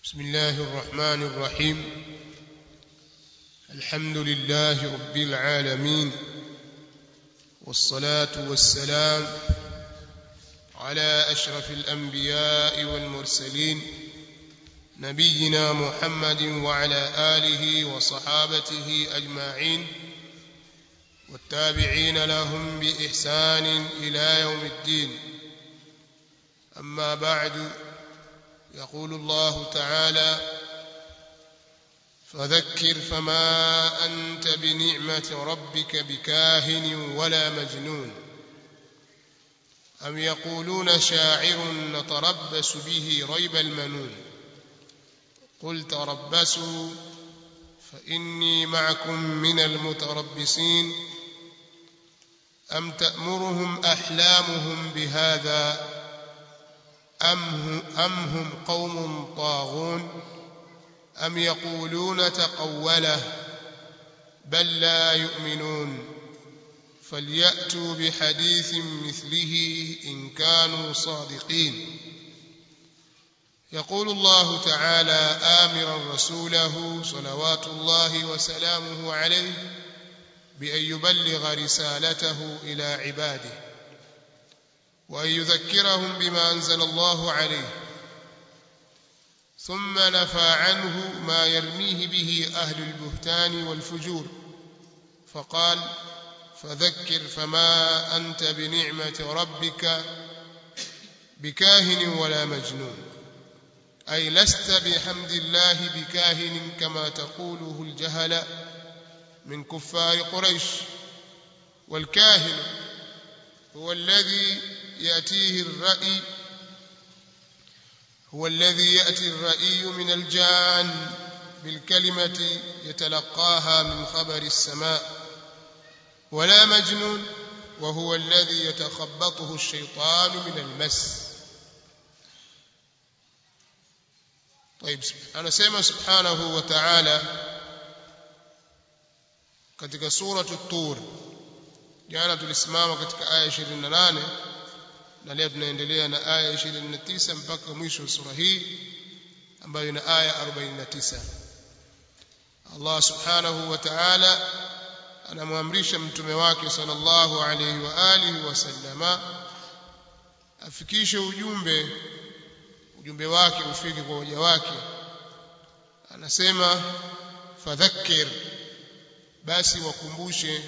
بسم الله الرحمن الرحيم الحمد لله رب العالمين والصلاة والسلام على أشرف الأنبياء والمرسلين نبينا محمد وعلى آله وصحابته أجمعين والتابعين لهم بإحسان إلى يوم الدين أما بعد يقول الله تعالى فذكر فما أنت بنعمة ربك بكاهن ولا مجنون أم يقولون شاعر نتربص به ريب المنون قل تربصوا فإني معكم من المتربصين أم تأمرهم أحلامهم بهذا أم هم قوم طاغون أم يقولون تقوله بل لا يؤمنون فليأتوا بحديث مثله إن كانوا صادقين يقول الله تعالى آمرا رسوله صلوات الله وسلامه عليه بأن يبلغ رسالته إلى عباده وأن يذكرهم بما أنزل الله عليه ثم نفى عنه ما يرميه به أهل البهتان والفجور فقال فذكر فما أنت بنعمة ربك بكاهن ولا مجنون أي لست بحمد الله بكاهن كما تقوله الجهل من كفار قريش والكاهن هو الذي يأتيه الرأي هو الذي يأتي الرأي من الجان بالكلمة يتلقاها من خبر السماء ولا مجنون وهو الذي يتخبطه الشيطان من المس طيب أنا سيما سبحانه وتعالى katika suratu tur jana tulisimama katika aya 28 na leo tunaendelea na aya 29 mpaka mwisho wa sura hii ambayo ina aya 49 Allah subhanahu wa ta'ala anamwamrisha mtume wake sallallahu alayhi wa alihi wasallama afikishe ujumbe ujumbe wake ufike kwa waja wake anasema fadhakkir basi wakumbushe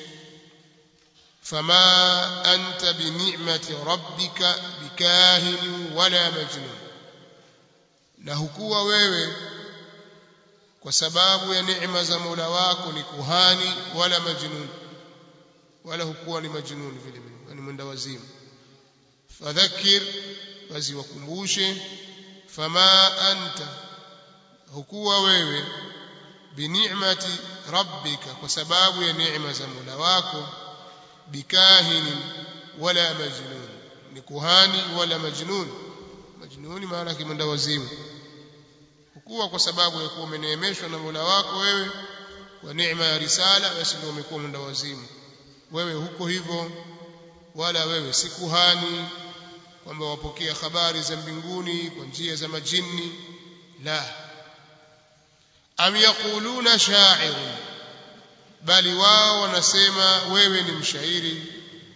fama anta bini'mati rabbika bikahin wala majnun na hukuwa wewe kwa sababu ya neema za Mola wako ni kuhani wala majnun wala hukuwa ni majnun vile vile ni mwenda wazimu fadhakir basi wakumbushe fama anta hukuwa wewe bini'mati rabbika kwa sababu ya neema za Mola wako bikahin wala majnun ni kuhani wala majnun majnuni maana kimenda wazimu hukuwa kwa sababu ya kuwa umeneemeshwa na Mola wako wewe kwa neema ya risala basi ndio umekuwa mwenda wazimu wewe huko hivyo wala wewe si kuhani kwamba wapokea habari za mbinguni kwa njia za majini la am yaquluna sha'irun bali wao wanasema wewe ni mshairi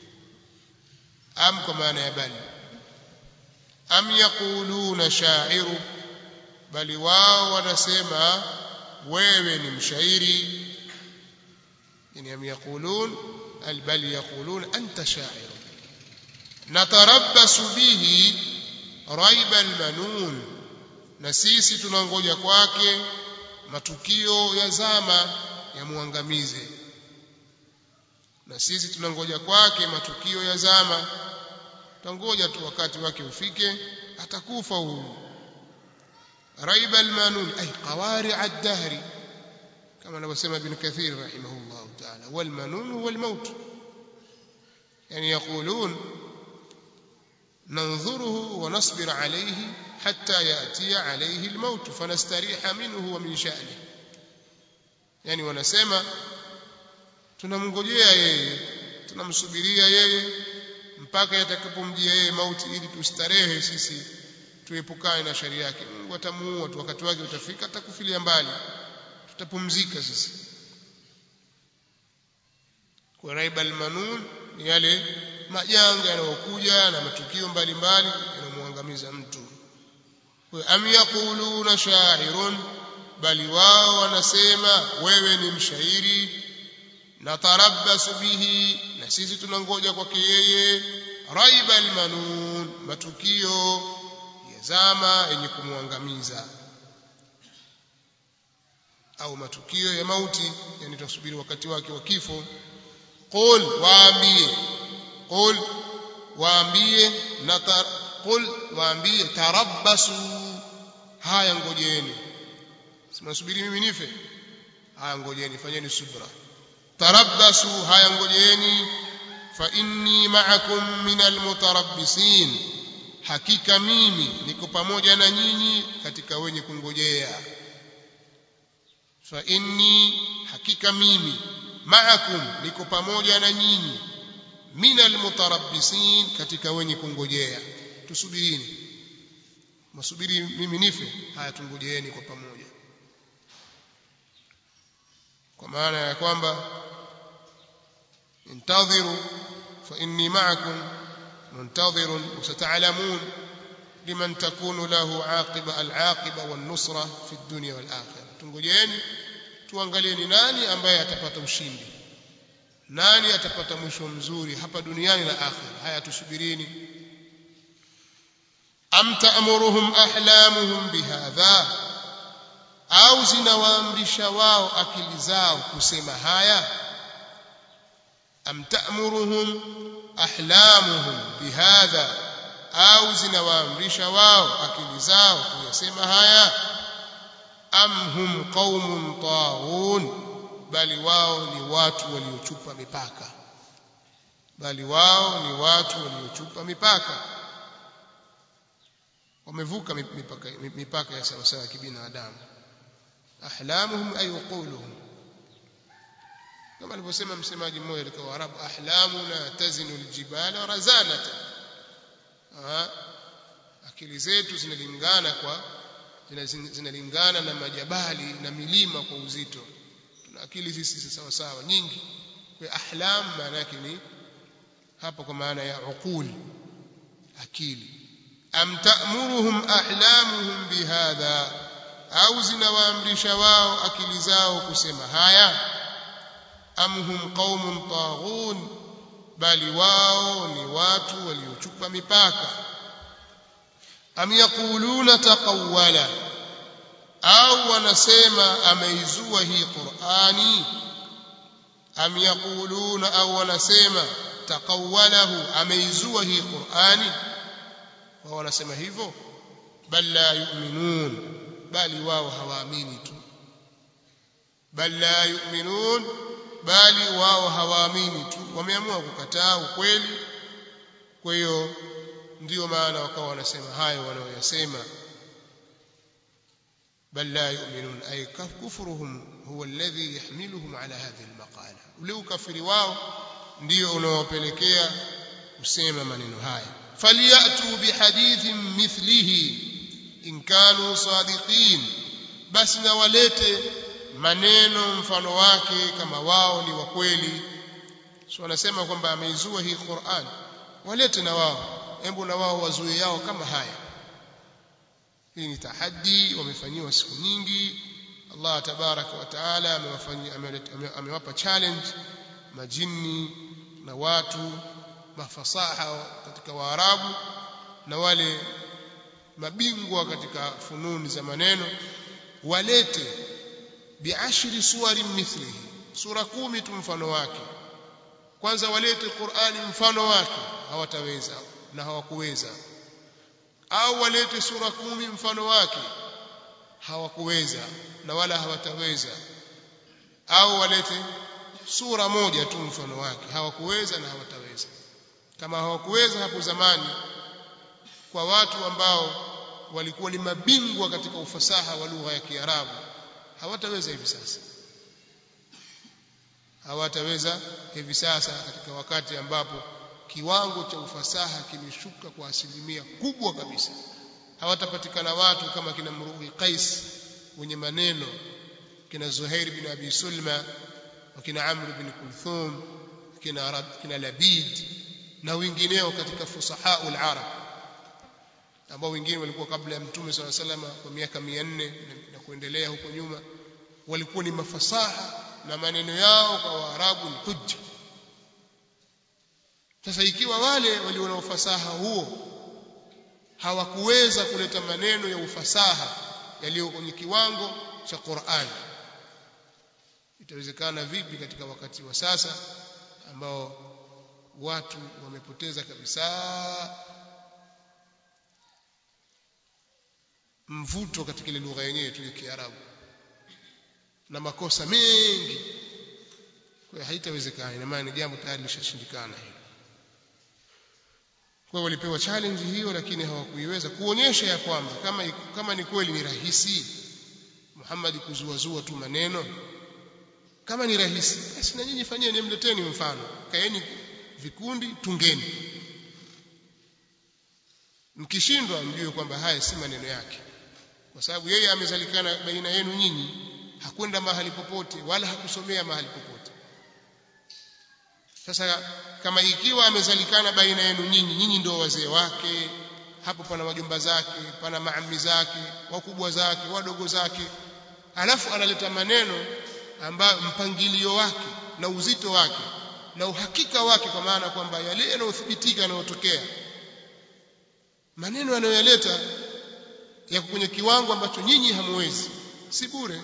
am kwa maana ya bali am yaquluna sha'iru bali wao wanasema wewe ni mshairi yani am yaqulun al bal yaqulun anta sha'ir natarabbasu bihi raiba al manun na sisi tunangoja kwake matukio ya zama yamuangamize na sisi tunangoja kwake matukio ya zama tangoja tu wakati wake ufike atakufa huyu raiba almanun ay qawari ad-dahri kama anavyosema ibn kathir rahimahullah ta'ala wal manun huwa al-maut yani yaqulun ننظره ونصبر عليه حتى يأتي عليه الموت فنستريح منه ومن شأنه yani wanasema tunamngojea yeye tunamsubiria yeye mpaka yatakapomjia yeye mauti ili tustarehe sisi tuepukane na sharia yake Mungu atamuua tu wakati wake utafika atakufilia mbali tutapumzika sisi kwa raibal manun ni yale majanga yanayokuja na matukio mbalimbali yanamwangamiza mtu am yaquluna sha'irun bali wao wanasema wewe ni mshairi na tarabbasu bihi na sisi tunangoja kwake yeye raiba almanun matukio ya zama yenye kumwangamiza au matukio ya mauti yani tusubiri wakati wake wa kifo qul waambie qul waambie na qul waambie tarabbasu haya ngojeni simnasubiri mimi nife haya ngojeni fanyeni subra tarabbasu haya ngojeni fa inni ma'akum minal mutarabbisin hakika mimi niko pamoja na nyinyi katika wenye kungojea fa inni hakika mimi ma'akum niko pamoja na nyinyi minal mutarabbisin katika wenye kungojea tusubirini masubiri mimi nife haya tungojeeni kwa pamoja kwa maana ya kwamba intadhiru fa inni ma'akum muntadhirun wasata'lamun liman takunu lahu aqiba al-aqiba wan-nusra fi ad-dunya wal-akhirah tungojeeni tuangalie ni nani ambaye atapata ushindi nani atapata mwisho mzuri hapa duniani na akhira haya tusubirini am ta'muruhum ahlamuhum bihadha au zinawaamrisha wao akili zao kusema haya am ta'muruhum ahlamuhum bihadha au zinawaamrisha wao akili zao kuyasema haya am hum qaumun taghun bali wao ni watu waliochupa mipaka bali wao ni watu waliochupa mipaka wamevuka mipaka, mipaka ya sawasawa ya kibinadamu ahlamuhum ay uquluhum kama alivyosema msemaji mmoja katika Waarabu ahlamuna tazinu aljibala razanata akili zetu zinalingana kwa zinalingana na majabali na milima kwa uzito tuna akili sisi sawa sawa nyingi kwa ahlam maana yake ni hapa kwa maana ya uqul akili am ta'muruhum ahlamuhum bihadha au zinawaamrisha wao akili zao kusema haya am hum qaumun taghun bali wao ni watu waliochupa mipaka am yaquluna taqawwala au wanasema ameizua hii Qur'ani am yaquluna au wanasema taqawwalahu ameizua hii Qur'ani wao wanasema hivyo bal la yu'minun bali wao hawaamini tu bal la yu'minun bali wao hawaamini tu wameamua kukataa ukweli kwa hiyo ndio maana wakawa wanasema hayo wanaoyasema بل لا يؤمنون أي كفرهم هو الذي يحملهم على هذه المقالة ولو كفر واو ndio unaowapelekea kusema maneno haya faliyatu bihadithin mithlihi in kanu sadiqin basi na walete maneno mfano wake kama wao ni wa kweli so wanasema kwamba ameizua hii Qur'an walete na wao hebu na wao wazue yao kama haya hii ni tahaddi wamefanyiwa siku nyingi Allah tabaraka wa taala amewafanyia amewapa challenge majini na watu mafasaha katika waarabu na wale mabingwa katika fununi za maneno walete biashri suwari mithlihi sura kumi tu mfano wake kwanza walete Qur'ani mfano wake hawataweza na hawakuweza au walete sura kumi mfano wake hawakuweza na wala hawataweza au walete sura moja tu mfano wake hawakuweza na hawataweza kama hawakuweza hapo zamani kwa watu ambao walikuwa ni mabingwa katika ufasaha wa lugha ya Kiarabu hawataweza hivi sasa hawataweza hivi sasa katika wakati ambapo kiwango cha ufasaha kimeshuka kwa asilimia kubwa kabisa hawatapatikana watu kama kina Mruhi Qais wenye maneno kina Zuhair bin Abi Sulma wakina Amr bin Kulthum kina Arab, kina Labid na wengineo katika fusahaul arab ambao wengine walikuwa kabla ya mtume swalla salama kwa miaka 400 na kuendelea huko nyuma walikuwa ni mafasaha na maneno yao kwa waarabu ni hujja sasa ikiwa wale walio na ufasaha huo hawakuweza kuleta maneno ya ufasaha yaliyo kwenye kiwango cha Qur'an itawezekana vipi katika wakati wa sasa ambao watu wamepoteza kabisa mvuto katika ile lugha yenyewe tu ya Kiarabu na makosa mengi kwa hiyo haitawezekana ina maana ni jambo tayari lishashindikana hilo kwa hiyo walipewa challenge hiyo lakini hawakuiweza kuonyesha ya kwamba kama kama ni kweli ni rahisi Muhammad kuzuazua tu maneno kama ni rahisi basi na nyinyi fanyeni mleteni mfano kaeni vikundi tungeni mkishindwa mjue kwamba haya si maneno yake kwa sababu yeye amezalikana baina yenu nyinyi hakwenda mahali popote wala hakusomea mahali popote sasa kama ikiwa amezalikana baina yenu nyinyi nyinyi ndio wazee wake hapo pana wajumba zake pana maami zake wakubwa zake wadogo zake alafu analeta maneno ambayo mpangilio wake na uzito wake na uhakika wake kwa maana kwamba yale yanayothibitika yanayotokea maneno yanayoyaleta yako kwenye kiwango ambacho nyinyi hamwezi si bure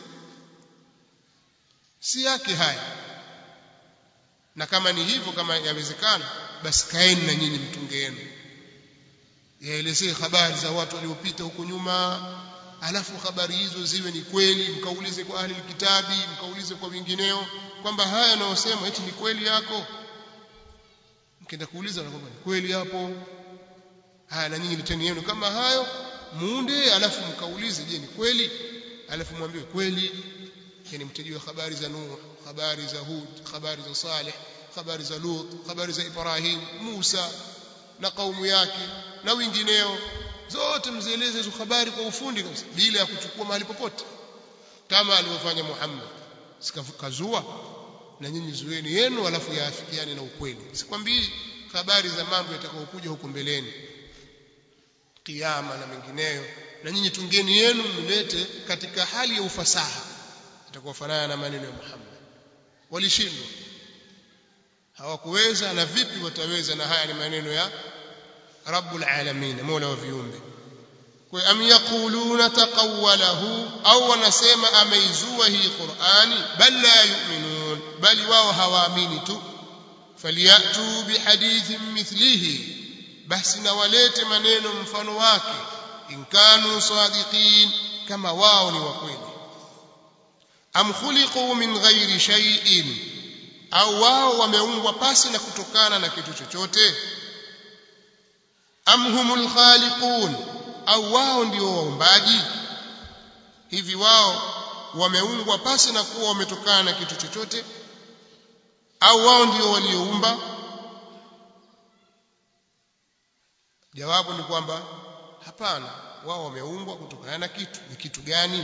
si yake haya na kama ni hivyo kama yawezekana basi kaeni na nyinyi mtunge yenu yaelezee habari za watu waliopita huko nyuma alafu habari hizo ziwe ni kweli mkaulize kwa ahli kitabi mkaulize kwa wengineo kwamba haya yanayosema eti ni kweli yako mkienda kuuliza na kwamba ni kweli hapo haya na nyinyi liteni yenu kama hayo muunde alafu mkaulize je ni kweli alafu mwambiwe kweli yani mtajua habari za Nuh habari za Hud habari za Saleh habari za Lut habari za Ibrahim Musa na kaumu yake na wengineo zote mzieleze hizo habari kwa ufundi kabisa bila ya kuchukua mahali popote kama alivyofanya Muhammad sikazua na nyinyi zueni yenu alafu yaafikiane na ukweli sikwambii habari za mambo yatakayokuja huko mbeleni kiyama na mengineyo na nyinyi tungeni yenu mlete katika hali ya ufasaha itakuwa fanana na maneno ya Muhammad walishindwa hawakuweza na vipi wataweza na haya ni maneno ya rabbul alamin mola wa viumbe kwa am yaquluna taqawwalahu au wanasema ameizua hii qurani bal la yu'minun bali wao hawaamini tu faliyatu bihadithin mithlihi basi na walete maneno mfano wake in kanu sadiqin kama wao ni wa kweli am khuliqu min ghairi shay'in au wao wameumbwa pasi na kutokana na kitu chochote am humul khaliqun au wao ndio waumbaji hivi wao wameumbwa pasi na kuwa wametokana na kitu chochote au wao ndio walioumba jawabu ni kwamba hapana wao wameumbwa kutokana na kitu ni kitu gani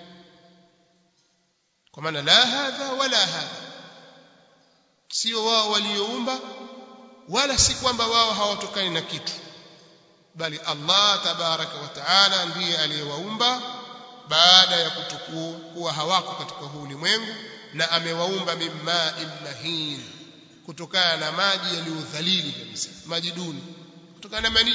kwa maana la hadha wala hadha sio wao walioumba wala si kwamba wao hawatokani na kitu bali Allah tabaraka wa taala ndiye aliyewaumba baada ya kutokuwa hawako katika huu ulimwengu na amewaumba mimma mahin kutokana na maji yaliyodhalili kabisa maji duni kutokana na manii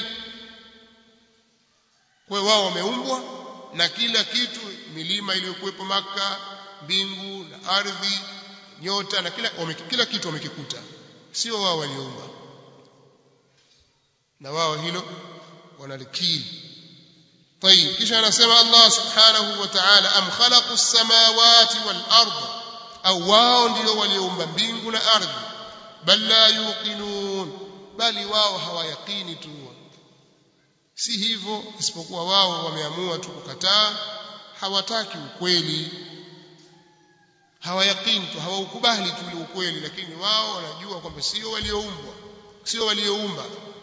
kwa wao wameumbwa na kila kitu milima iliyokuwepo maka mbingu na ardhi nyota na kila wame, kila kitu wamekikuta sio wao waliumba na wao hilo wanalikiri طيب kisha anasema Allah subhanahu wa ta'ala am khalaqu as-samawati wal ard au wao ndio walioumba mbingu na ardhi bal la yuqinun bali wao hawayaqini tu si hivyo isipokuwa wao wameamua tu kukataa hawataki ukweli hawayaqini tu hawaukubali tu ule ukweli lakini wao wanajua kwamba sio walioumbwa sio walioumba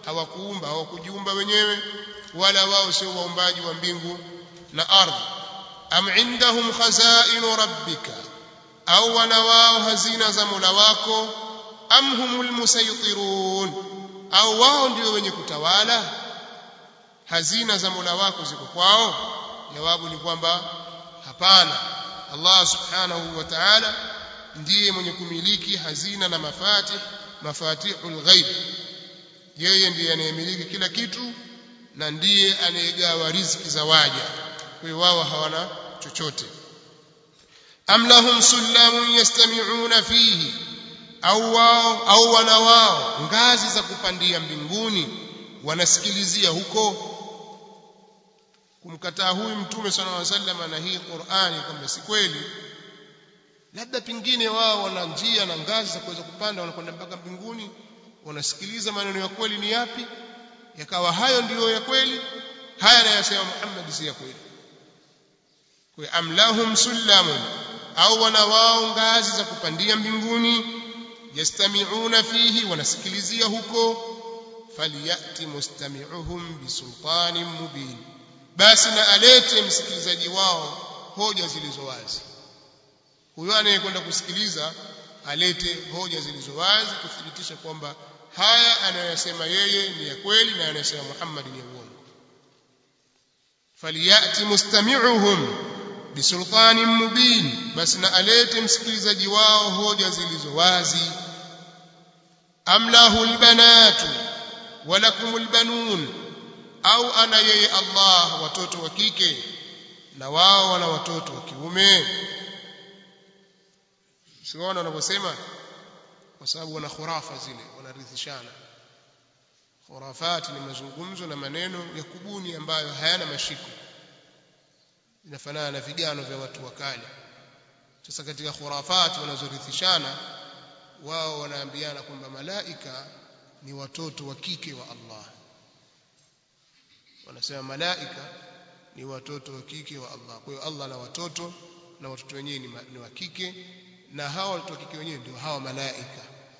hawakuumba hawakujiumba wenyewe wala wao sio waumbaji wa mbingu na ardhi am indahum khazainu rabbika au wana wao hazina za Mola wako am humul musaytirun au wao ndio wenye kutawala hazina za Mola wako ziko kwao jawabu ni kwamba hapana Allah subhanahu wa ta'ala ndiye mwenye kumiliki hazina na mafatih mafatihul ghaib yeye ndiye anayemiliki kila kitu na ndiye anayegawa riziki za waja kwa hiyo wao hawana chochote am lahum sullamun yastami'una fihi au wao au wana wao ngazi za kupandia mbinguni wanasikilizia huko kumkataa huyu mtume sallallahu alaihi wasallam na hii Qur'ani kwamba si kweli labda pingine wao wana njia na ngazi za kuweza kupanda wanakwenda mpaka mbinguni wanasikiliza maneno ya kweli ni yapi yakawa hayo ndiyo ya kweli haya anayosema Muhammad si ya kweli kwa amlahum sullamun au wana wao ngazi za kupandia mbinguni yastami'una fihi wanasikilizia huko faliyati mustami'uhum bisultanin mubin basi na alete msikilizaji wao hoja zilizo wazi huyo anayekwenda kusikiliza alete hoja zilizo wazi kuthibitisha kwamba haya anayosema yeye ni ya kweli na anayosema Muhammad ni ya uongo faliyati mustami'uhum bisultanin mubin basi na alete msikilizaji wao hoja zilizo wazi amlahu albanatu walakumul banun au ana yeye Allah watoto wa kike na wao wana watoto wa kiume siwaona wanavyosema kwa sababu wana khurafa zile wanarithishana khurafati ni mazungumzo na maneno ya kubuni ambayo hayana mashiko inafanana na vigano vya watu wa kale sasa katika khurafati wanazorithishana wao wanaambiana kwamba malaika ni watoto wa kike wa Allah wanasema malaika ni watoto wa kike wa Allah kwa hiyo Allah na watoto na watoto wenyewe ni wa kike na hawa watoto wa kike wenyewe ndio hawa malaika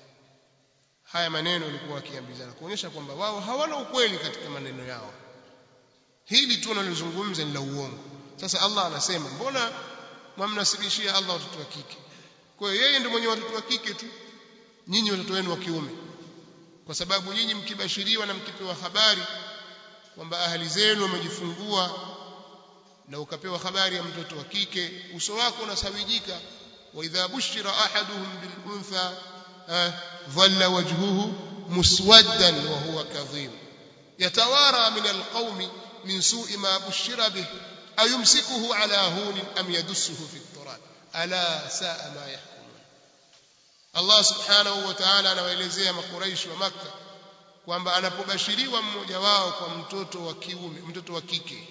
haya maneno walikuwa wakiambizana kuonyesha kwamba wao hawana ukweli katika maneno yao hili tu nalizungumza ni la uongo sasa Allah anasema mbona mwamnasibishia Allah watoto wa kike kwa hiyo yeye ndio mwenye watoto wa kike tu nyinyi watoto wenu wa kiume kwa sababu nyinyi mkibashiriwa na mkipewa habari kwamba ahali zenu wamejifungua na ukapewa habari ya mtoto wa kike uso wako unasawijika wa idha bushira ahaduhum bil untha dhalla wajhuhu muswaddan wa huwa kadhim yatawara min alqawmi min su'i ma bushira bih ayumsikuhu ala hun am yadussuhu fi at-turab ala sa'a ma yahkumun Allah subhanahu wa ta'ala anawaelezea makuraishi wa Makka kwamba anapobashiriwa mmoja wao kwa mtoto wa kiume mtoto wa kike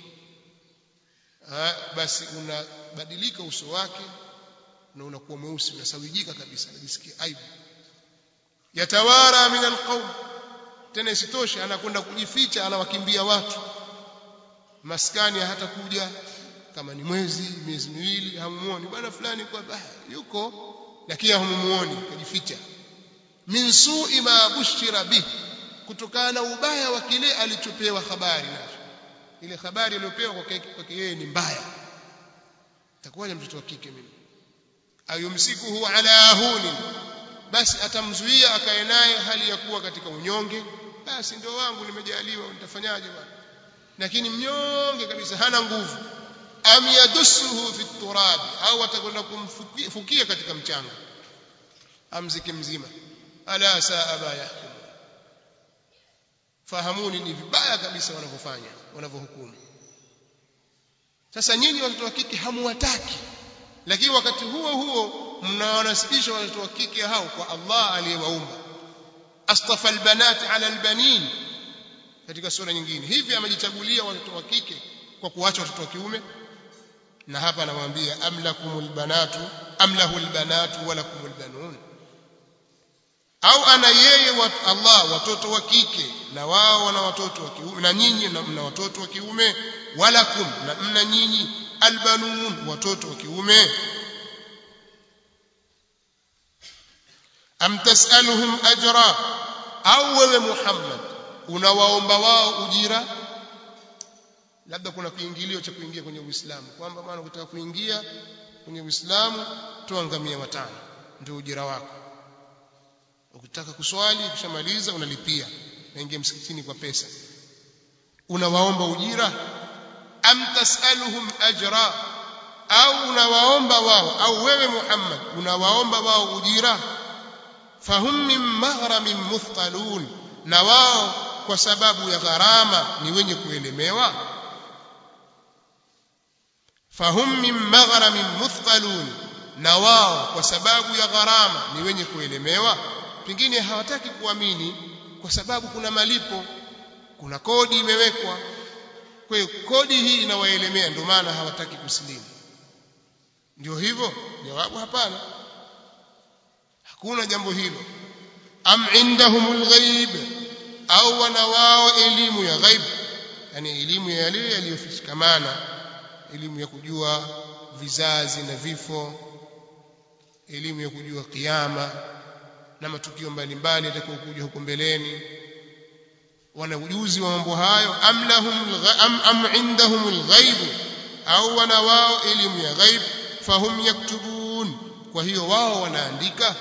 ha, basi unabadilika uso wake na unakuwa mweusi unasawijika kabisa unajisikia aibu yatawara min alqawm tena isitoshe anakwenda kujificha anawakimbia watu maskani hata kuja kama ni mwezi miezi miwili hamumuoni bwana fulani kwa bah, yuko lakini hamumuoni kajificha min su'i ma bushira bihi kutokana na ubaya wa kile alichopewa habari nacho ile habari aliyopewa kwake yeye ni mbaya itakuwaje mtoto wa kike mimi ayumsikuhu ala huni basi atamzuia akae naye hali ya kuwa katika unyonge basi ndio wangu nimejaliwa nitafanyaje bwana lakini mnyonge kabisa hana nguvu am yadussuhu fi turab au atakwenda kumfukia katika mchanga amziki mzima ala saa ma yahkum fahamuni ni vibaya kabisa wanavyofanya wanavyohukumu sasa nyinyi watoto wa kike hamuwataki lakini wakati huo huo mnawanasibisha watoto wa kike hao kwa Allah aliyewaumba astafa albanat ala albanin katika sura nyingine hivi amejichagulia watoto wa kike kwa kuacha watoto wa kiume na hapa anamwambia amlakumul banatu amlahul banatu walakumul banun au ana yeye wat, Allah watoto wa kike na wao wana watoto wa kiume na nyinyi mna watoto wa kiume walakum na mna nyinyi albanun watoto wa kiume am tasaluhum ajra au wewe Muhammad unawaomba wao ujira labda kuna kiingilio cha kuingia kwenye Uislamu kwamba maana ukitaka kuingia kwenye Uislamu toa ngamia watano ndio ujira wako ukitaka kuswali ukishamaliza unalipia naingia msikitini kwa pesa unawaomba ujira am tasaluhum ajra au unawaomba wao au wewe Muhammad unawaomba wao ujira fahum min maghramin muthqalun na wao kwa sababu ya gharama ni wenye kuelemewa fahum min maghramin muthqalun na wao kwa sababu ya gharama ni wenye kuelemewa pengine hawataki kuamini kwa sababu kuna malipo kuna kodi imewekwa kwa hiyo kodi hii inawaelemea ndio maana hawataki kusilimu ndio hivyo jawabu hapana hakuna jambo hilo am indahumul ghaib au wana wao elimu ya ghaib yani elimu ya yale yaliyofichikamana elimu ya kujua vizazi na vifo elimu ya kujua kiyama na matukio mbalimbali yatakayokuja huko mbeleni wana ujuzi wa mambo hayo am lahum am, am indahumul ghaib au wana wao elimu ya ghaib fahum yaktubun kwa hiyo wao wanaandika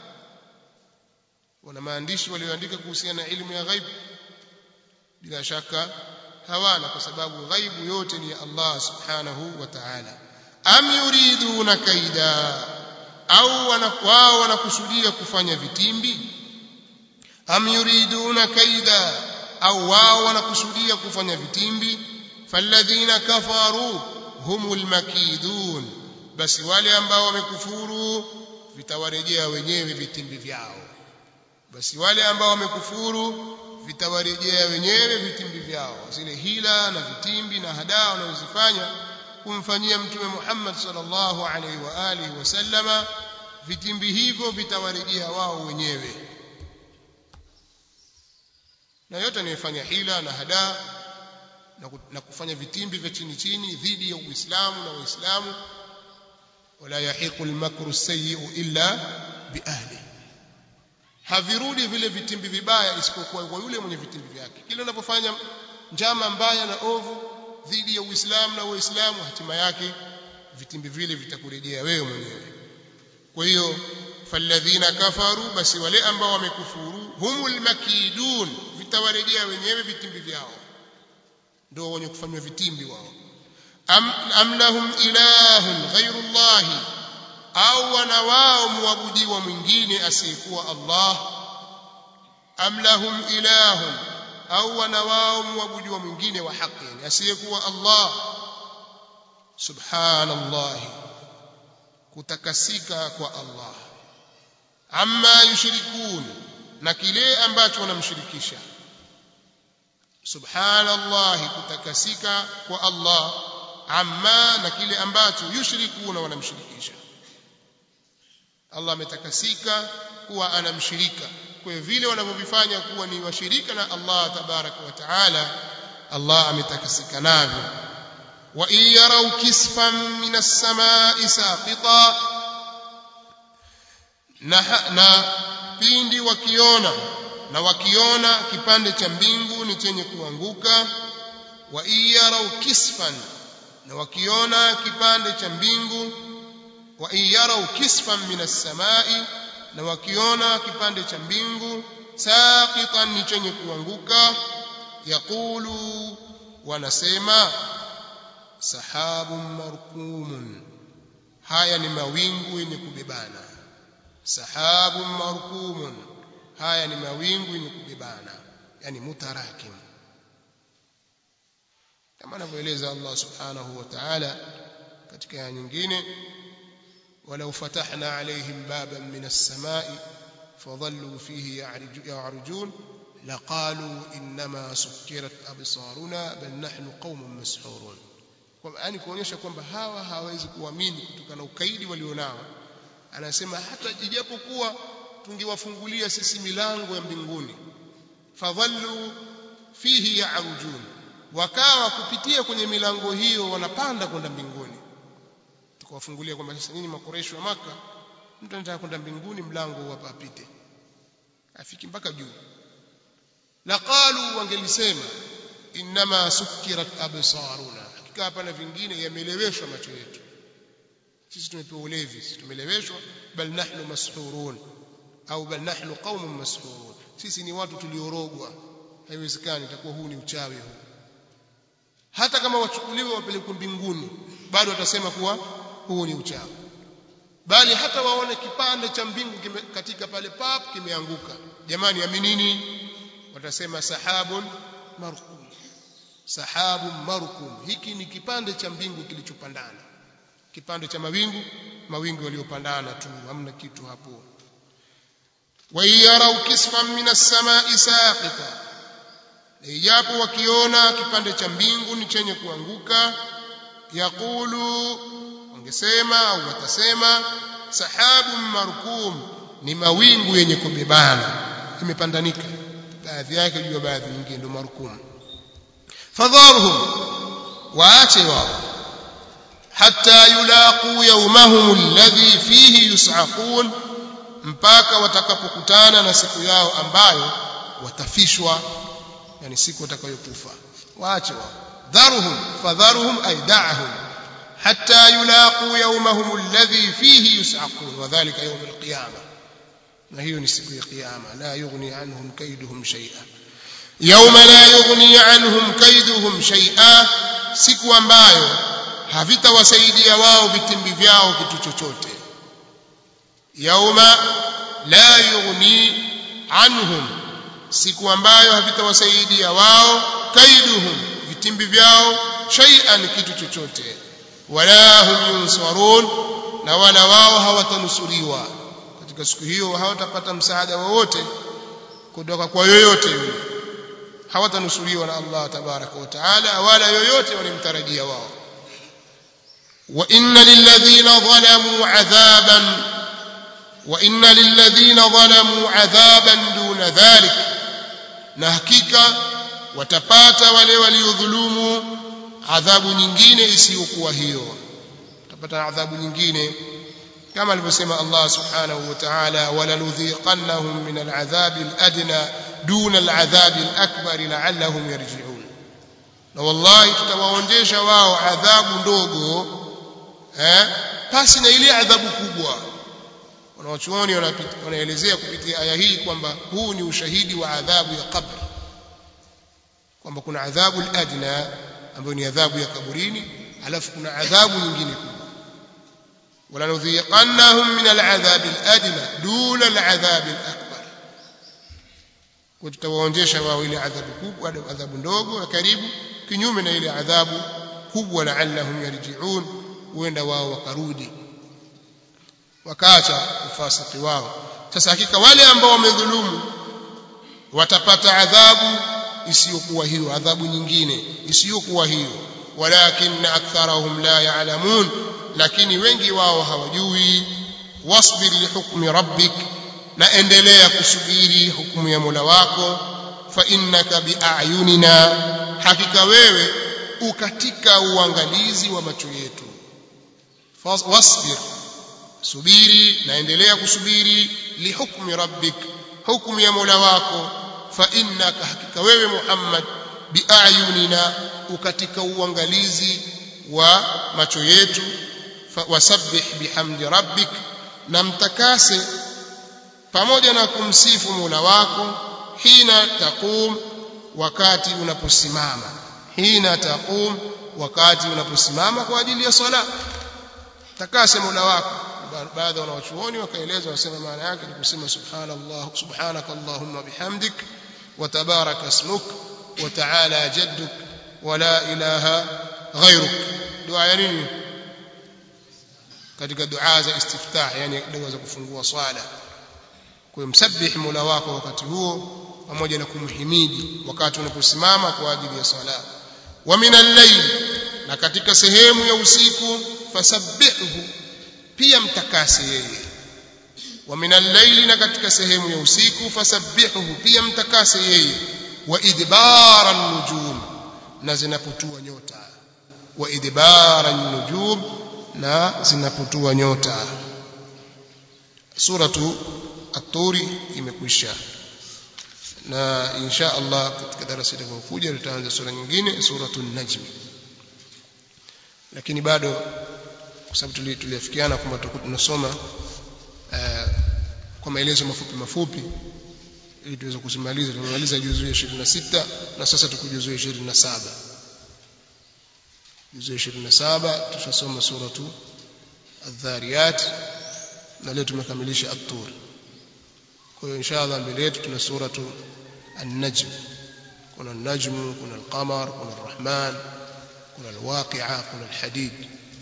wana maandishi walioandika kuhusiana na elimu ya ghaib bila shaka hawana kwa sababu ghaibu yote ni ya Allah subhanahu wa ta'ala am yuriduna kaida au wao wanakusudia kufanya vitimbi am yuriduna kaida au wao wanakusudia kufanya vitimbi falladhina kafaru humul makidun basi wale ambao wamekufuru vitawarejea wenyewe vitimbi vyao basi wale ambao wamekufuru vitawarejea wenyewe vitimbi vyao zile hila na vitimbi na hadaa wanazozifanya kumfanyia mtume Muhammad sallallahu alaihi wa alihi wasallama vitimbi hivyo vitawarejea wao wenyewe na yote anayefanya hila na hadaa na kufanya vitimbi vya chini chini dhidi ya Uislamu na Waislamu wala yahiqu al-makru sayyi'u illa biahli havirudi vile vitimbi vibaya isipokuwa kwa yule mwenye vitimbi vyake kile unapofanya njama mbaya na ovu dhidi ya Uislamu na Waislamu hatima yake vitimbi vile vitakurejea wewe mwenyewe kwa hiyo falladhina kafaru basi wale ambao wamekufuru humul makidun vitawarejea wenyewe vitimbi vyao ndio wenye kufanywa vitimbi wao am, am lahum ilahun ghairu llahi au wana wao muabudiwa mwingine asiyekuwa Allah am lahum ilahun au wana wao muabudiwa mwingine wa haki yani asiyekuwa Allah subhanallah kutakasika kwa Allah amma yushrikun na kile ambacho wanamshirikisha subhanallah kutakasika kwa Allah amma na kile ambacho yushrikuna wanamshirikisha Allah ametakasika kuwa anamshirika kwa hiyo vile wanavyovifanya kuwa ni washirika na Allah tabaraka wa taala Allah ametakasika navyo wa in yarau kisfan min as-samai saqita na, na pindi wakiona na wakiona kipande cha mbingu ni chenye kuanguka wa in yarau kisfan na wakiona kipande cha mbingu wa in yarau kisfan min as-samai na wakiona kipande cha mbingu saqitan ni chenye kuanguka yaqulu wanasema sahabun markumun haya ni mawingu yenye kubebana sahabun markumun haya ni mawingu yenye kubebana yani mutarakim kama anavyoeleza Allah subhanahu wa ta'ala katika aya nyingine ولو فتحنا عليهم بابا من السماء فظلوا فيه يعرجون لقالوا إنما سكرت أبصارنا بل نحن قوم مسحورون yani kuonyesha kwamba hawa hawawezi kuamini kutokana na ukaidi walionao anasema hata ijapokuwa tungewafungulia sisi milango ya mbinguni fadhallu fihi ya'rujun wakawa kupitia kwenye milango hiyo wanapanda kwenda mbinguni tukawafungulia kwamba sasa nyinyi makoresho wa maka mtu anataka kwenda mbinguni mlango hapa apite afiki mpaka juu laqalu wangelisema inma sukkirat absaruna hakika hapana vingine yameleweshwa macho yetu sisi tumepewa ulevi sisi tumeleweshwa bal nahnu mashurun au bal nahnu qaumun mashurun sisi ni watu tuliorogwa haiwezekani itakuwa huu ni uchawi huu hata kama wachukuliwe wapelekwe mbinguni bado watasema kuwa huu ni uchawi bali hata waone kipande cha mbingu kime, katika pale pap kimeanguka jamani aminini watasema sahabun markum sahabun markum hiki ni kipande cha mbingu kilichopandana kipande cha mawingu mawingu yaliyopandana tu hamna kitu hapo wa yarau kisfan min as-sama'i saqita ijapo wakiona kipande cha mbingu ni chenye kuanguka yaqulu wangesema au watasema sahabun markum ni mawingu yenye kubebana imepandanika baadhi yake juu ya baadhi nyingine ndio markum fadharhum waache wao hatta yulaqu yawmahum alladhi fihi yus'aqun mpaka watakapokutana na siku yao ambayo watafishwa yani siku watakayokufa waache wao dharuhum fadharuhum ay da'hum hatta yulaqu yawmahum alladhi fihi yus'aqun wadhālika yawm al-qiyamah na hiyo ni siku ya kiyama la yughni anhum kaiduhum shay'a yawma la yughni anhum kaiduhum shay'a siku ambayo havitawasaidia wao vitimbi vyao kitu chochote yauma la yughni anhum siku ambayo havitawasaidia wao kaiduhum vitimbi vyao shay'an kitu chochote wala hum yunsarun na wala wao hawatanusuriwa katika siku hiyo hawatapata msaada wowote kutoka kwa yoyote yule hawatanusuriwa na Allah tabaraka wa taala wala yoyote walimtarajia wao وإن للذين ظلموا عذابا وإن للذين ظلموا عذابا دون ذلك na hakika watapata wale waliodhulumu adhabu nyingine isiyokuwa hiyo watapata adhabu nyingine kama alivyosema Allah subhanahu wa ta'ala walanudhiqannahum min al'adhabi al'adna duna al'adhabi al'akbar la'allahum yarji'un na wallahi tutawaonjesha wao adhabu ndogo eh pasi na ile adhabu kubwa wanawachuoni wanaelezea kupitia aya hii kwamba huu ni ushahidi wa adhabu ya kabri kwamba kuna adhabu al-adna ambayo ni adhabu ya kaburini alafu kuna adhabu nyingine kubwa walanudhiqannahum min al-adhab al-adna duna al-adhab al-akbar kwa tutawaonjesha wao ile adhabu kubwa adhabu ndogo na karibu kinyume na ile adhabu kubwa la'allahum yarji'un huenda wao wakarudi wakaacha ufasiki wao sasa hakika wale ambao wamedhulumu watapata adhabu isiyokuwa hiyo adhabu nyingine isiyokuwa hiyo walakin aktharahum la ya'lamun lakini wengi wao hawajui wasbir lihukmi rabbik na endelea kusubiri hukumu ya Mola wako fa innaka biayunina hakika wewe ukatika uangalizi wa macho yetu wasbir subiri naendelea kusubiri lihukmi rabbik hukumu ya Mola wako fa innaka hakika wewe Muhammad biayunina ukatika uangalizi wa macho yetu wasabbih bihamdi rabbik na mtakase pamoja na kumsifu Mola wako hina taqum wakati unaposimama hina taqum wakati unaposimama kwa ajili ya sala takase Mola wako baadhi wanawachuoni wakaeleza wasema maana yake ni kusema subhanallah subhanaka allahumma bihamdik wa tabaraka ismuk wa ta'ala jadduk wa la ilaha ghayruk dua ya nini katika dua za istiftah yani dua za kufungua swala kwa msabbih mola wako wakati huo pamoja na kumhimidi wakati unaposimama kwa ajili ya sala wa min al-layl na katika sehemu ya usiku fasabbihu pia mtakase yeye wa min al-layli na katika sehemu ya usiku fasabbihu pia mtakase yeye wa idbara an-nujum na zinapotua nyota wa idbara an-nujum na zinapotua nyota suratu at-turi imekwisha na insha Allah katika darasa itakayokuja tutaanza sura nyingine suratul najm lakini bado kwa sababu tuliafikiana kwamba tutakuwa tunasoma uh, kwa maelezo mafupi mafupi ili tuweze kusimaliza tumemaliza juzu ya 26 na sasa tuko juzu ya 27 juzu ya 27 tutasoma suratu adh-dhariyat na leo tumekamilisha at-tur kwa hiyo inshallah mbele yetu tuna suratu an-najm kuna an-najm kuna al-qamar kuna ar-rahman kuna al-waqi'a kuna al-hadid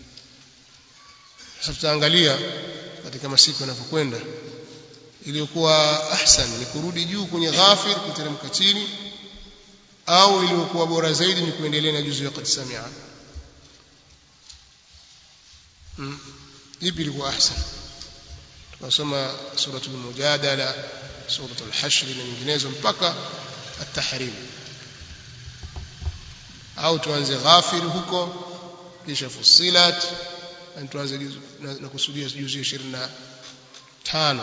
sasa tutaangalia katika masiku yanavyokwenda iliyokuwa ahsan ni kurudi juu kwenye ghafir kuteremka chini au iliyokuwa bora zaidi ni kuendelea na juzu ya qad samia hmm. ipi ilikuwa ahsan tukasoma suratul mujadala suratul hashr na nyinginezo mpaka at-tahrim au tuanze ghafir huko kisha fusilat na tuanze na kusudia juzu ya 25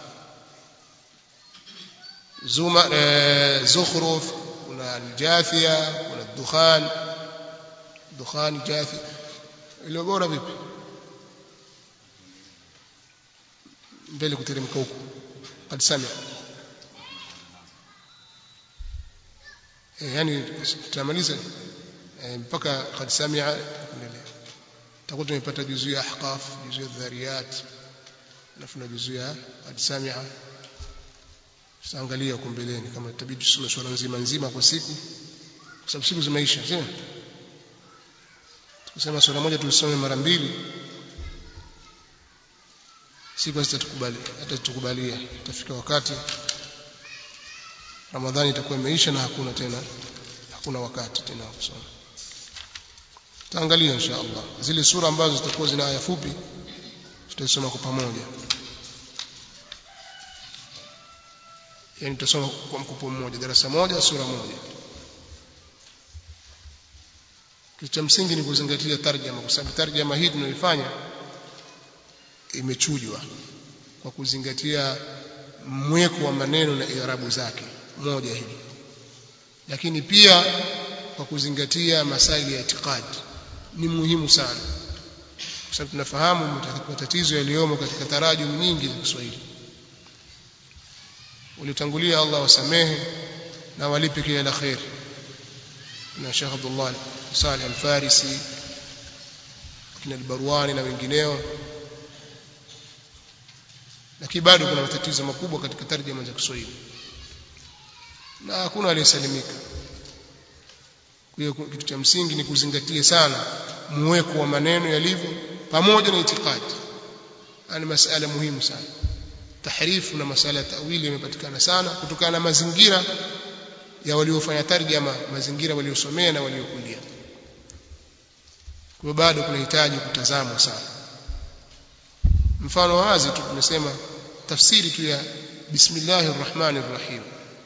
zuma e, zukhruf kuna aljathia kuna dukhan dukhan jathi ile bora vipi mbele kuteremka huko qad samia e, yani tutamaliza e, mpaka qad samia kuendelea tutakuwa tumepata juzu ya ahqaf juzu ya dhariyat alafu na juzu ya qad samia tutaangalia huko mbeleni kama itabidi tusome swala nzima nzima kwa siku kwa sababu siku zimeisha sio tukisema swala moja tulisome mara mbili siku zitatukubali hata tukubalia itafika wakati Ramadhani itakuwa imeisha na hakuna tena hakuna wakati tena wa kusoma tutaangalia insha Allah zile sura ambazo zitakuwa zina aya fupi tutasoma kwa pamoja yani tutasoma kwa mkupo mmoja darasa moja sura moja kitu cha msingi ni kuzingatia tarjama kwa sababu tarjama hii tunayoifanya imechujwa kwa kuzingatia mweko wa maneno na irabu zake moja hili lakini pia kwa kuzingatia masaili ya itikadi ni muhimu sana kwa sababu tunafahamu matatizo yaliyomo katika tarajum nyingi za Kiswahili uliotangulia Allah wasamehe na walipe kila la khair na Sheikh Abdullah Salih Al-Farisi kina Al-Barwani na wengineo lakini bado kuna matatizo makubwa katika tarjuma za Kiswahili na hakuna aliyesalimika kwa hiyo kitu cha msingi ni kuzingatia sana muweko wa maneno yalivyo pamoja na itikadi ni masala muhimu sana tahrifu na masala ya tawili yamepatikana sana kutokana na mazingira ya waliofanya tarjama mazingira waliosomea na waliokulia kwa bado kunahitaji kutazamwa sana mfano wazi tu tumesema tafsiri tu ya bismillahir rahmanir rahim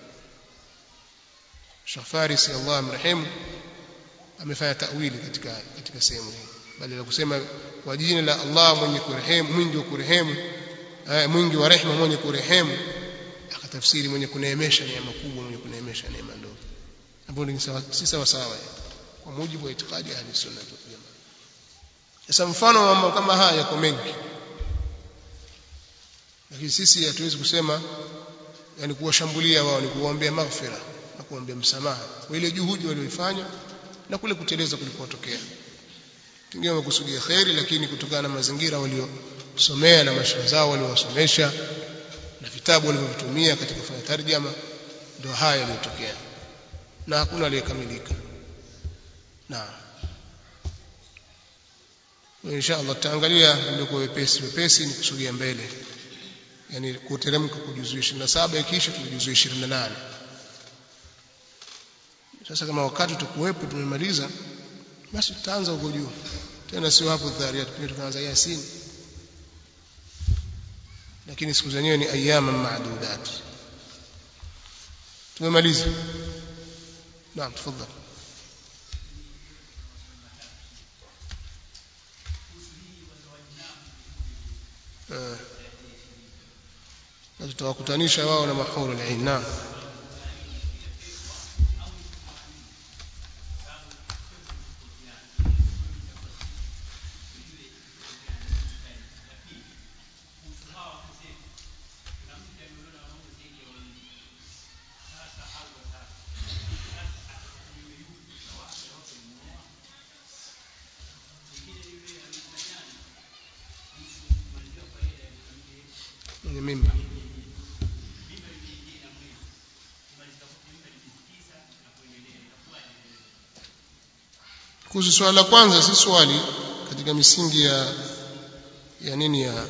Sheikh Farisi Allah amrehemu amefanya tawili katika katika sehemu hii bali la kusema kwa jina la Allah mwenye kurehemu mwingi wa kurehemu mwingi wa rehema mwenye kurehemu akatafsiri mwenye kuneemesha neema kubwa mwenye kuneemesha neema ndogo ambapo ni si sawa sawa kwa mujibu wa itikadi ya sunna wal jamaa sasa mfano wa mambo kama haya yako mengi lakini sisi hatuwezi kusema yani kuwashambulia wao ni kuwaombea maghfira na kuombea msamaha kwa ile juhudi walioifanya na kule kuteleza kulikotokea tungine wamekusudia khairi lakini kutokana na mazingira waliosomea na mashaikh zao waliowasomesha na vitabu walivyovitumia katika kufanya tarjama ndio haya yaliyotokea na hakuna aliyekamilika na insha Allah tutaangalia ndio kwa wepesi wepesi ni kusudia mbele yani kuteremka kujuzu 27 ikisha tujuzu 28 sasa kama wakati tukuwepo tumemaliza basi tutaanza huko juu tena sio hapo dhariyat pia tukaanza yasin lakini siku zenyewe ni ayama maadudat tumemaliza naam tafadhali na tutawakutanisha wao na mahuru al-ain naam mwenye mimba kuhusu swali la kwanza si swali katika misingi ya ya nini ya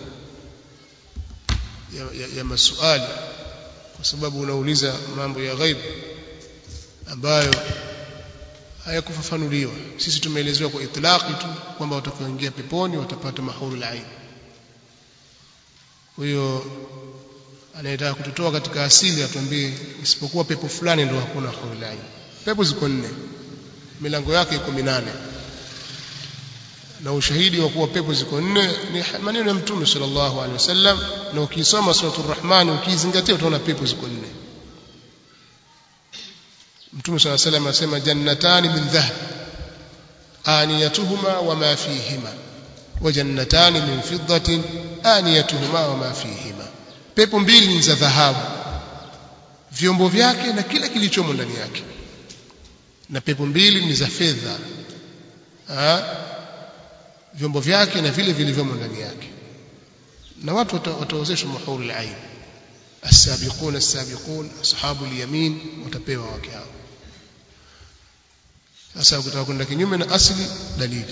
ya, ya, ya masuali kwa sababu unauliza mambo ya ghaibu ambayo hayakufafanuliwa sisi tumeelezewa kwa itlaqi tu kwamba watakaoingia peponi watapata mahuru ain kwa hiyo anayetaka kututoa katika asili atuambie isipokuwa pepo fulani ndio hakuna mahuru ain pepo ziko nne milango yake iko minane na ushahidi wa kuwa pepo ziko nne ni maneno ya mtume sallallahu alaihi wasallam na ukisoma suratul rahman ukizingatia utaona pepo ziko nne mtume sallallahu alaihi wasallam asema jannatani min dhahab aniyatuhuma wama fihima wa jannatani min fiddatin aniyatuhuma wama fihima pepo mbili ni za dhahabu vyombo vyake na kila kilichomo ndani yake na pepo mbili ni za fedha vyombo vyake na vile vilivyomo ndani yake na watu wataozeshwa mahuru al-ain as-sabiqun as-sabiqun ashabu al-yamin watapewa wake hao sasa ukitaka kwenda kinyume na asili dalili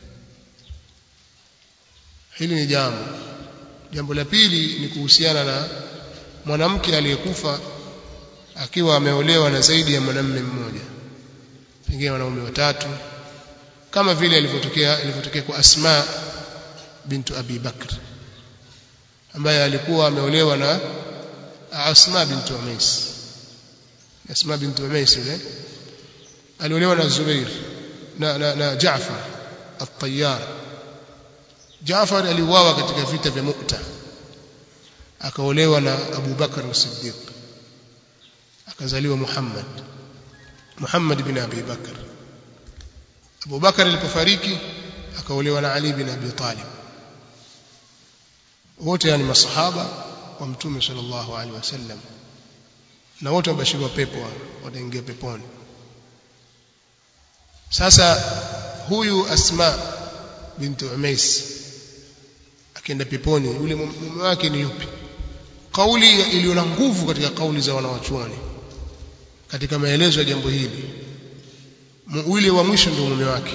hili ni jambo jambo la pili ni kuhusiana na mwanamke aliyekufa akiwa ameolewa na zaidi ya mwanamume mmoja pengine wanaume watatu kama vile ilivyotokea ilivyotokea kwa Asma bintu Abi Bakr ambaye alikuwa ameolewa na Asma bintu Umais Asma bintu Umais ile aliolewa na Zubair na na, na Jaafar at-Tayyar Jaafar aliuawa katika vita vya Mu'ta akaolewa na Abu Bakr as-Siddiq akazaliwa Muhammad Muhammad bin Abi Bakr Abu Bakar alipofariki akaolewa na Ali bin Abi Talib wote yani masahaba wa mtume sallallahu alaihi wasallam na wote wabashiriwa pepo wataingia peponi sasa huyu Asma bintu Umais akienda peponi yule mume wake ni yupi kauli iliyo na nguvu katika kauli za wanawachuoni katika maelezo ya jambo hili yule wa mwisho ndio mume wake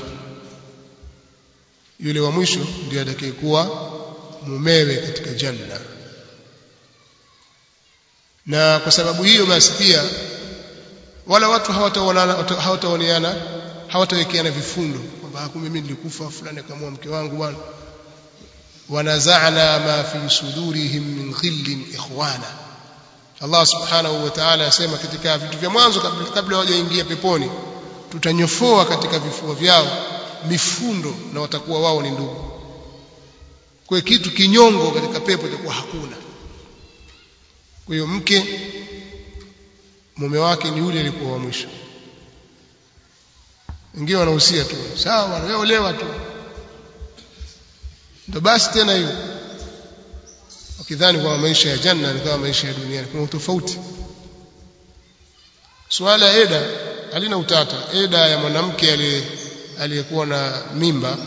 yule wa mwisho ndiye atakayekuwa mumewe katika janna na kwa sababu hiyo basi pia wala watu hawataoneana hawatawekeana vifundo kwamba kumbe mimi nilikufa fulani akamua mke wangu bwana wanazana ma fi sudurihim min ghillin ikhwana Allah subhanahu wa ta'ala asema katika vitu vya mwanzo kabla, kabla hawajaingia peponi tutanyofoa katika vifua vyao mifundo na watakuwa wao ni ndugu kwa kitu kinyongo katika pepo itakuwa hakuna kwa hiyo mke mume wake ni yule alikuwa wa mwisho wengine wanahusia tu sawa bwana wewe olewa tu ndio basi tena hiyo wakidhani kwamba maisha ya janna ni kama maisha ya duniani kuna utofauti swala ya eda halina utata eda ya mwanamke aliyekuwa na mimba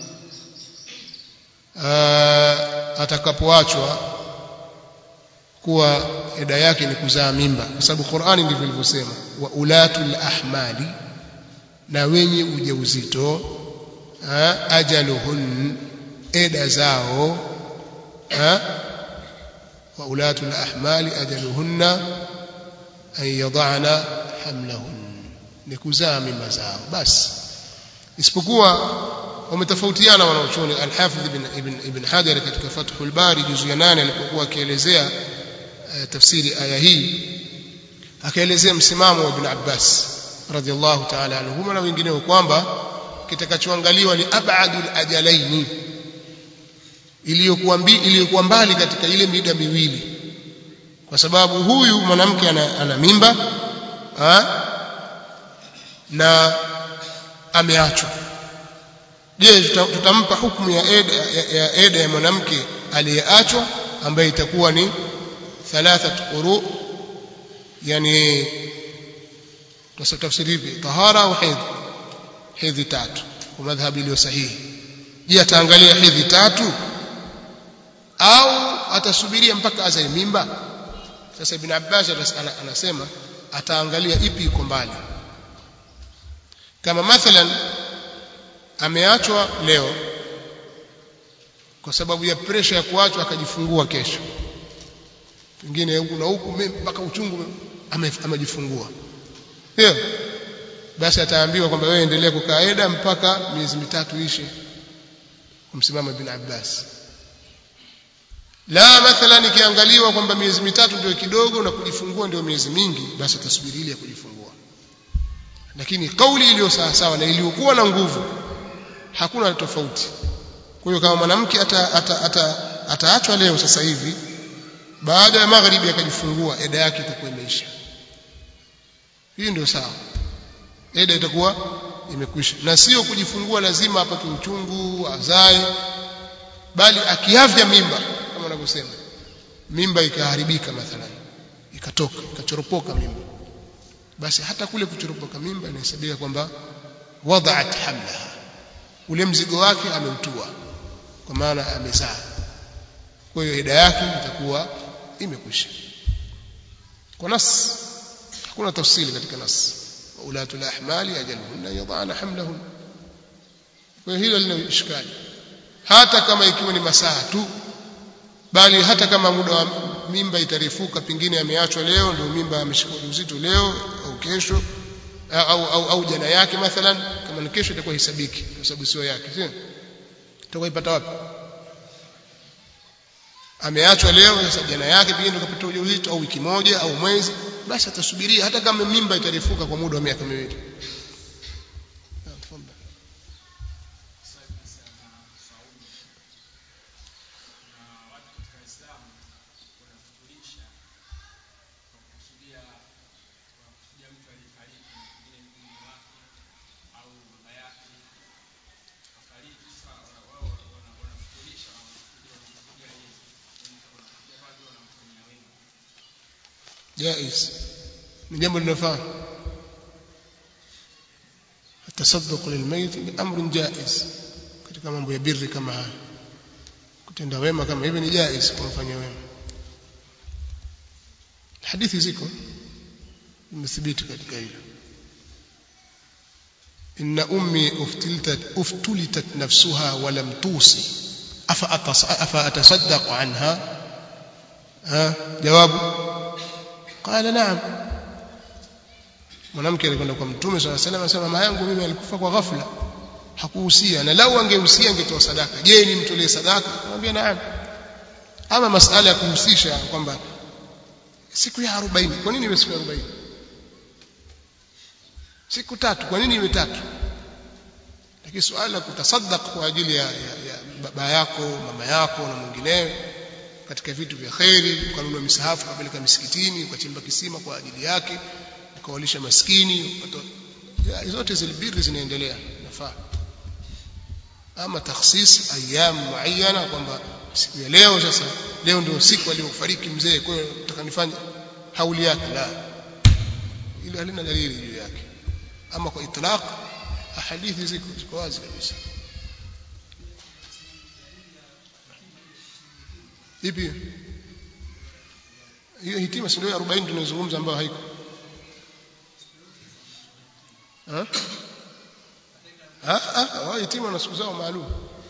atakapoachwa kuwa eda yake ni kuzaa mimba kwa sababu Qur'ani ndivyo ilivyosema wa ulatul ahmali na wenye ujauzito ajaluhun eda zao wa ulatul ahmali ajaluhunna an yad'ana hamlahun ni kuzaa mimba zao basi isipokuwa wametofautiana wanaochuoni al-Hafidh ibn ibn ibn Hajar katika Fathul Bari juzu ya 8 alipokuwa akielezea uh, tafsiri aya hii akaelezea msimamo wa Ibn Abbas radhiallahu ta'ala anhuma na wengineo kwamba kitakachoangaliwa ni abadul ajalaini iliyokuwa iliyokuwa mbali katika ile mida miwili kwa sababu huyu mwanamke ana, ana mimba ha? na ameachwa je tutampa hukumu ya eda ya, ya, eda ya mwanamke aliyeachwa ambaye itakuwa ni thalathat quru yani tafsiri hivi tahara au hedhi hedhi tatu kwa madhhabi iliyo sahihi je ataangalia hedhi tatu au atasubiria mpaka azae mimba sasa ibn Abbas anasema ataangalia ipi iko mbali kama mathalan ameachwa leo kwa sababu ya presha ya kuachwa akajifungua kesho pengine huku na huku mpaka uchungu amejifungua hiyo basi ataambiwa kwamba wewe endelea kukaa eda mpaka miezi mitatu ishe kumsimama ibn Abbas la mathalan ikiangaliwa kwamba miezi mitatu ndio kidogo na kujifungua ndio miezi mingi basi atasubiri ile ya kujifungua lakini kauli iliyo sawa sawa na iliyokuwa na nguvu hakuna tofauti kwa hiyo kama mwanamke ataachwa ata, ata, ata leo sasa hivi baada ya magharibi akajifungua eda yake itakuwa imeisha hii ndio sawa eda itakuwa imekwisha na sio kujifungua lazima apate uchungu azae bali akiavya mimba kama wanavyosema mimba ikaharibika mathalan ikatoka ikachoropoka mimba basi hata kule kuchoropoka mimba inahesabika kwamba wada'at hamlaha ule mzigo wake ameutua kwa maana amezaa kwa hiyo ida yake itakuwa imekwisha kwa nas hakuna tafsiri katika nas ulatul ahmali ajaluhunna yadhana hamlahun kwa hiyo hilo lina ishkali hata kama ikiwa ni masaa tu bali hata kama muda wa mimba itarefuka pengine ameachwa leo ndio mimba ameshika uzito leo au kesho au, au, au jana yake mathalan kama ni kesho itakuwa hisabiki kwa sababu sio yake sio itakuwa ipata wapi ameachwa leo sasa jana yake pengine ndio kapata ujauzito au wiki moja au mwezi basi atasubiria hata kama mimba itarefuka kwa muda wa miaka miwili جائز من جنب النفاق التصدق للميت امر جائز katika mambo ya birri kama haya kutenda wema kama hivi ni jaiz kumfanyia wema hadithi ziko imethibiti katika hilo inna ummi uftiltat uftulitat nafsuha wa lam tusi afa afa atasaddaq anha ha jawabu qala naam mwanamke alikwenda kwa mtume swalla salam anasema mama yangu mimi alikufa kwa ghafla hakuhusia na lau angehusia angetoa sadaka je nimtolee sadaka anamwambia naam ama masala ya kuhusisha kwamba siku ya 40 kwa nini iwe siku ya 40 siku tatu kwa nini iwe tatu lakini suala la kutasaddaq kwa ajili ya, ya, ya baba yako mama yako na mwingineo katika vitu vya kheri ukanunua misahafu ukapeleka misikitini ukachimba kisima kwa ajili yake ukawalisha maskini zote zile biri zinaendelea nafaa ama takhsis ayyam muayyana kwamba siku ya leo sasa leo ndio siku aliyofariki mzee kwa hiyo nataka nifanye hauli yake la ile halina dalili juu yake ama kwa itlaq hadithi ziko ziko wazi kabisa ipi hiyo hitima si ndio 40 tunazungumza ambayo haiko ha ha ha hitima na siku zao maalum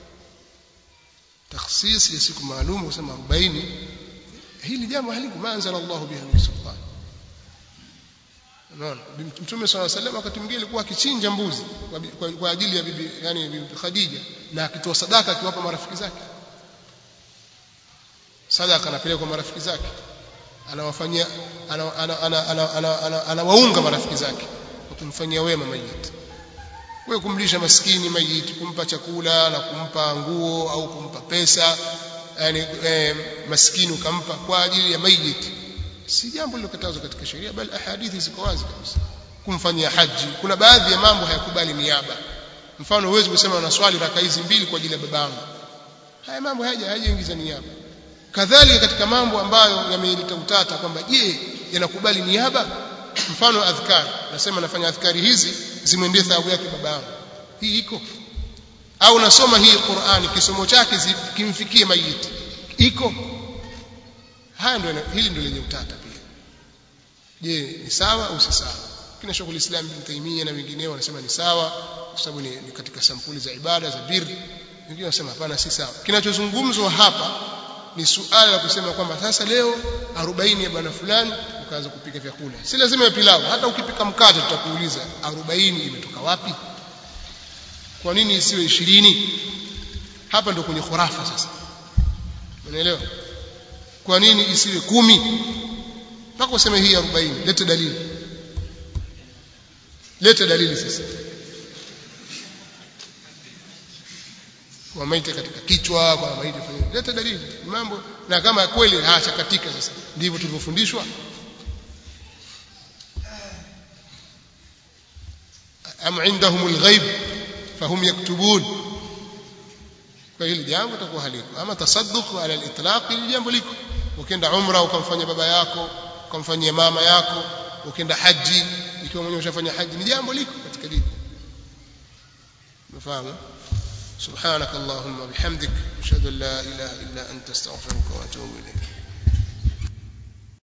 takhsis ya siku maalum kusema 40 hili jambo haliko maanzala Allah biha min sultan unaona mtume swalla sallam wakati mwingine alikuwa akichinja mbuzi kwa, kwa ajili ya bibi yani bibi Khadija na akitoa sadaka akiwapa marafiki zake sadaka anapeleka kwa marafiki zake anawafanyia anawaunga marafiki zake kwa kumfanyia wema mayiti wewe kumlisha maskini mayiti kumpa chakula na kumpa nguo au kumpa pesa yani eh, maskini ukampa kwa ajili ya mayiti si jambo lilokatazwa katika sheria bali ahadithi ziko wazi kabisa kumfanyia haji kuna baadhi ya mambo hayakubali niaba mfano huwezi kusema na swali raka hizi mbili kwa ajili ya babangu haya mambo haja hajaingiza niaba kadhalika katika mambo ambayo yameleta utata kwamba je yanakubali niaba mfano adhkari nasema nafanya adhkari hizi zimwendee thawabu yake baba yangu hii iko au nasoma hii Qur'ani kisomo chake kimfikie mayiti iko haya ndio hili ndio lenye utata pia je ni sawa au si sawa kina Sheikh Islam Ibn Taymiyyah na wengineo wanasema ni sawa kwa sababu ni, ni katika sampuli za ibada za birri wengine wanasema hapana si sawa kinachozungumzwa hapa ni suala la kusema kwamba sasa leo 40 ya bwana fulani ukaanza kupika vyakula si lazima ya pilau hata ukipika mkate tutakuuliza 40 imetoka wapi kwa nini isiwe 20 hapa ndio kwenye khurafa sasa unaelewa kwa nini isiwe kumi mpaka useme hii 40 lete dalili lete dalili sasa kwa maiti katika kichwa kwa maiti fanya lete dalili mambo na kama kweli haacha katika sasa ndivyo tulivyofundishwa am indahum alghaib fahum yaktubun kwa hili jambo takuwa haliko ama tasadduq ala alitlaq hili jambo liko ukienda umra ukamfanya baba yako ukamfanyia mama yako ukienda haji ikiwa mwenyewe ushafanya haji ni jambo liko katika dini umefahamu سبحانك اللهم وبحمدك اشهد ان لا اله الا انت استغفرك واتوب اليك